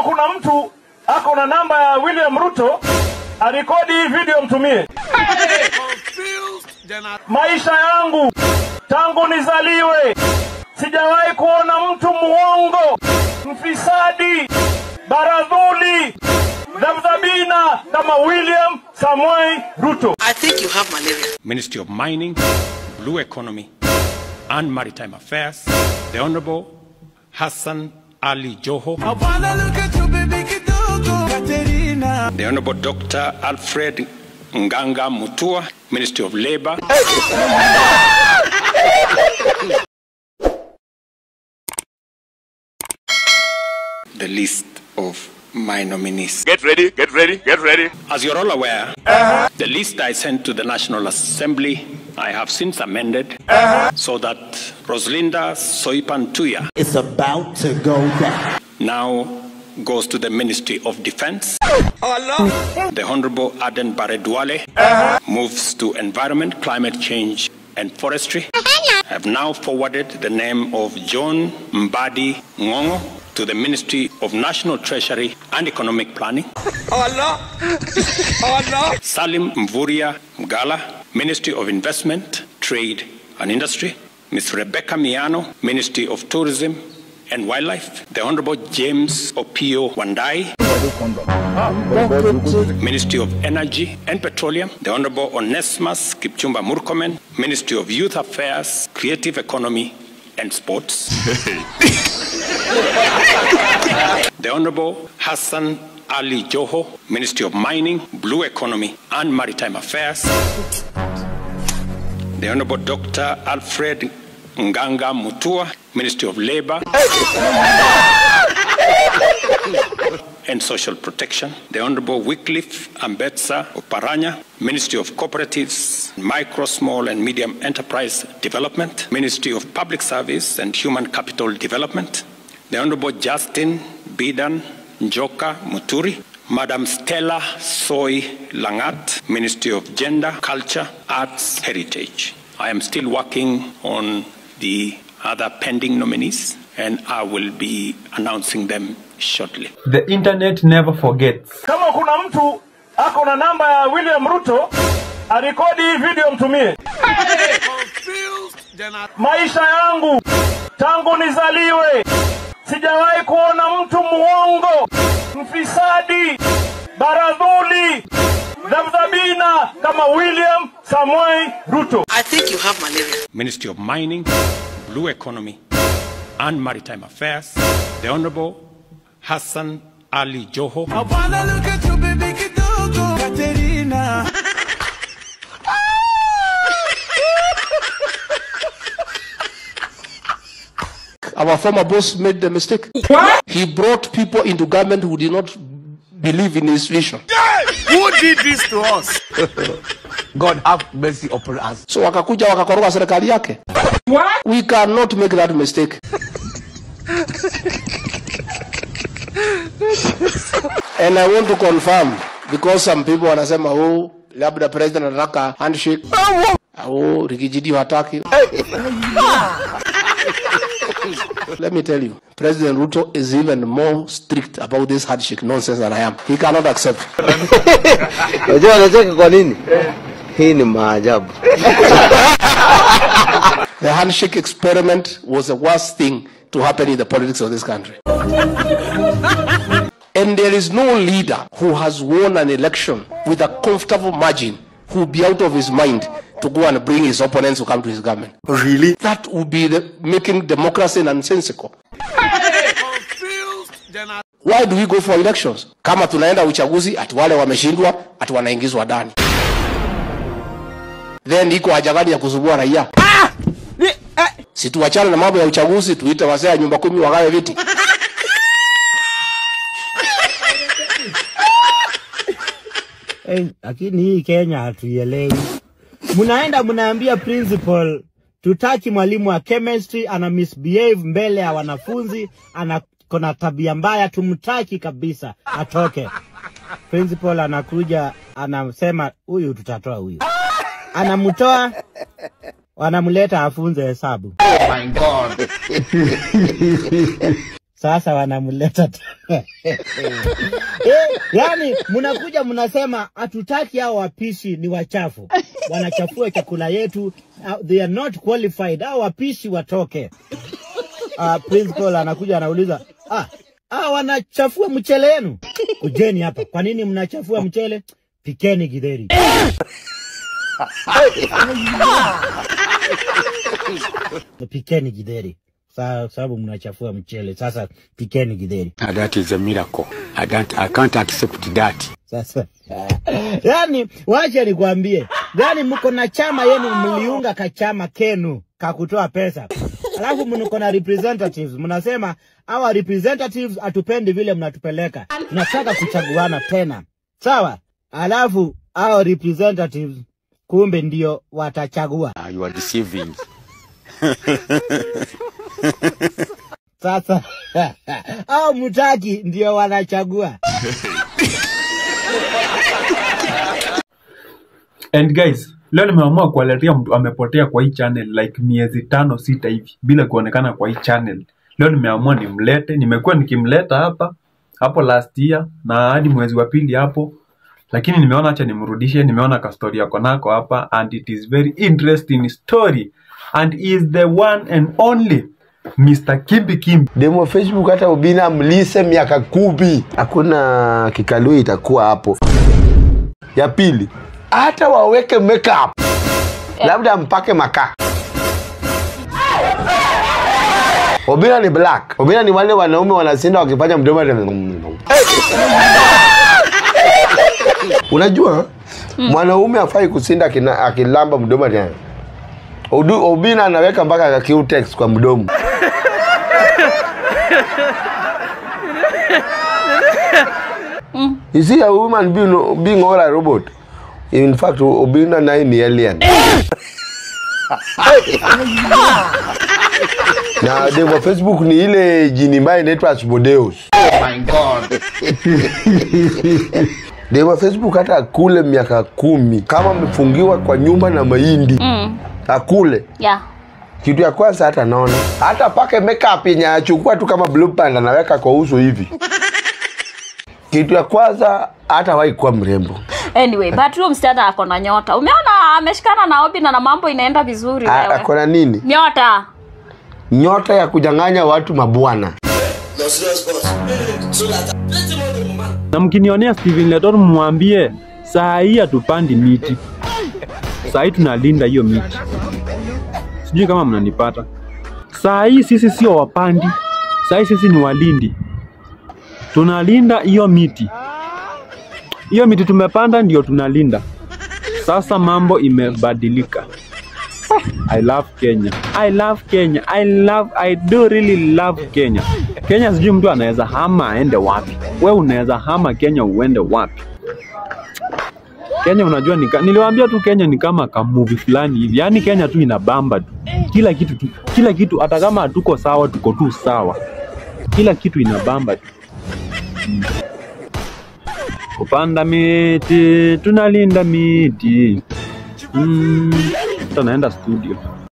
kuna mtu ako na namba ya William Ruto arekodi hii video mtumie. Maisha yangu tangu nizaliwe sijawahi kuona mtu muongo, mfisadi, baradhuli, dhabdhabina kama William Samoei Ruto. I think you have malaria. Ministry of Mining, Blue Economy, and Maritime Affairs, the Honorable Hassan Ali Joho, the Honorable Dr. Alfred Nganga Mutua, Ministry of Labor, the list of my nominees. Get ready, get ready, get ready. As you're all aware, the list I sent to the National Assembly, I have since amended so that Rosalinda Soipan Tuya It's about to go down. now goes to the Ministry of Defense. The Honorable Aden Baredwale moves to Environment, Climate Change and Forestry. I have now forwarded the name of John Mbadi Ngongo to the Ministry of National Treasury and Economic Planning. Salim Mvuria Mgala, Ministry of Investment, Trade and Industry. Ms. Rebecca Miano, Ministry of Tourism and Wildlife. The Honorable James Opio Wandai, Ministry of Energy and Petroleum. The Honorable Onesimus Kipchumba Murkomen, Ministry of Youth Affairs, Creative Economy and Sports. The Honorable Hassan Ali Joho, Ministry of Mining, Blue Economy and Maritime Affairs. The Honorable Dr. Alfred Nganga Mutua, Ministry of Labor and Social Protection. The Honorable Wycliffe Ambetsa Oparanya, Ministry of Cooperatives, Micro, Small and Medium Enterprise Development, Ministry of Public Service and Human Capital Development. The Honorable Justin Bidan Njoka Muturi, Madam Stella Soy Langat, Ministry of Gender, Culture, Arts, Heritage. I am still working on the other pending nominees and I will be announcing them shortly. The internet never forgets. Kama kuna mtu ako na namba ya William Ruto arekodi hii video mtumie. Maisha yangu tangu nizaliwe sijawahi kuona mtu muongo, mfisadi, baradhuli, dhabdhabina kama William Samoei Ruto. I think you have malaria. Ministry of Mining, Blue Economy and Maritime Affairs, the Honorable Hassan Ali Joho, Our former boss made the mistake. What? He brought people into government who did not believe in his vision. Who did this to us? God have mercy upon us. So wakakuja wakakoroga serikali yake. What? We cannot make that mistake. And I want to confirm because some people wanasema oh, labda president anataka handshake. Oh, Rigijidi hataki. Let me tell you, President Ruto is even more strict about this handshake nonsense than I am. He cannot accept. Unajua anacheka kwa nini? Hii ni maajabu. The handshake experiment was the worst thing to happen in the politics of this country. and there is no leader who has won an election with a comfortable margin who will be out of his mind to go and bring his opponents to come to his government. Really? That would be the, making democracy nonsensical. Why do we go for elections? Kama tunaenda uchaguzi ati wale wameshindwa ati wanaingizwa ndani. Then iko haja gani ya kuzubua raia? Si tuachane na mambo ya uchaguzi, tuite wazee ya nyumba kumi wagawe viti. Eh, lakini hii Kenya hatuielewi. Mnaenda mnaambia principal tutaki mwalimu wa chemistry ana misbehave mbele ya wanafunzi, ana kona tabia mbaya, tumtaki kabisa, atoke. Principal anakuja anasema huyu tutatoa huyu, anamtoa wanamleta afunze hesabu. sasa wanamleta tena. eh, yani mnakuja mnasema hatutaki hao wapishi ni wachafu, wanachafua chakula yetu, uh, they are not qualified. Hao wapishi watoke. Uh, principal anakuja anauliza ah, ah, wanachafua mchele yenu, kujeni hapa. Kwa nini mnachafua mchele? Pikeni githeri. pikeni githeri Sa- sababu mnachafua mchele. Sasa pikeni githeri. That is a miracle. I don't, I can't accept that. Sasa yani, wacha nikwambie, yani mko na chama yenu, mliunga kachama kenu kakutoa pesa, alafu mko na representatives, mnasema hawa representatives hatupendi vile mnatupeleka, tunataka kuchaguana tena, sawa? Alafu hao representatives kumbe ndio watachagua. Uh, you are deceiving. Sasa hao mtaki ndio wanachagua. And guys, leo nimeamua kuwaletea mtu amepotea kwa hii channel like miezi tano sita hivi bila kuonekana kwa hii channel. Leo nimeamua nimlete, nimekuwa nikimleta hapa hapo last year na hadi mwezi wa pili hapo, lakini nimeona acha nimrudishe. Nimeona ka story yako nako hapa and it is very interesting story and he is the one and only Mr. Kimbi Kimbi. demo Facebook hata ubina mlise miaka kumi, hakuna kikalui itakuwa hapo. Ya pili, hata waweke makeup, labda mpake makaa. Obina ni black. Obina ni wale wanaume wanasinda wakifanya mdomo. Unajua mwanaume afai kusinda akina- akilamba mdomo tena. Odu- Obina anaweka mpaka Q-tex kwa mdomo. You see a woman being, being all a robot. In fact, Obina naye ni alien. na demo Facebook ni ile jini mbaya inaitwa Asmodeus. demo Facebook hata akule miaka kumi kama amefungiwa kwa nyumba na mahindi Mm. akule Yeah. kitu ya kwanza hata naona hata pake makeup yenye achukua tu kama blue band anaweka kwa uso hivi kitu ya kwanza hata wahi kuwa mrembo Anyway, but huyo msichana ako na nyota. Umeona ameshikana na Obi na na mambo inaenda vizuri A- wewe. ako na nini Nyota. nyota ya kujanganya watu mabwana na mkinionea Steven Letor mwambie saa hii hatupandi miti, saa hii tunalinda hiyo miti. Sijui kama mnanipata. Saa hii sisi sio wapandi, saa hii sisi ni walindi, tunalinda hiyo miti. Hiyo miti tumepanda ndio tunalinda. Sasa mambo imebadilika. I love Kenya. I love Kenya. I love I do really love Kenya. Kenya sijui mtu anaweza hama aende wapi. We unaweza hama Kenya uende wapi? Kenya unajua nika, niliwaambia tu Kenya ni kama kamuvi fulani hivi. Yaani Kenya tu inabamba tu. Kila kitu tu, kila kitu hata kama hatuko sawa tuko tu sawa. Kila kitu inabamba tu. Mm. Kupanda miti, tunalinda miti. Mm, tunaenda studio.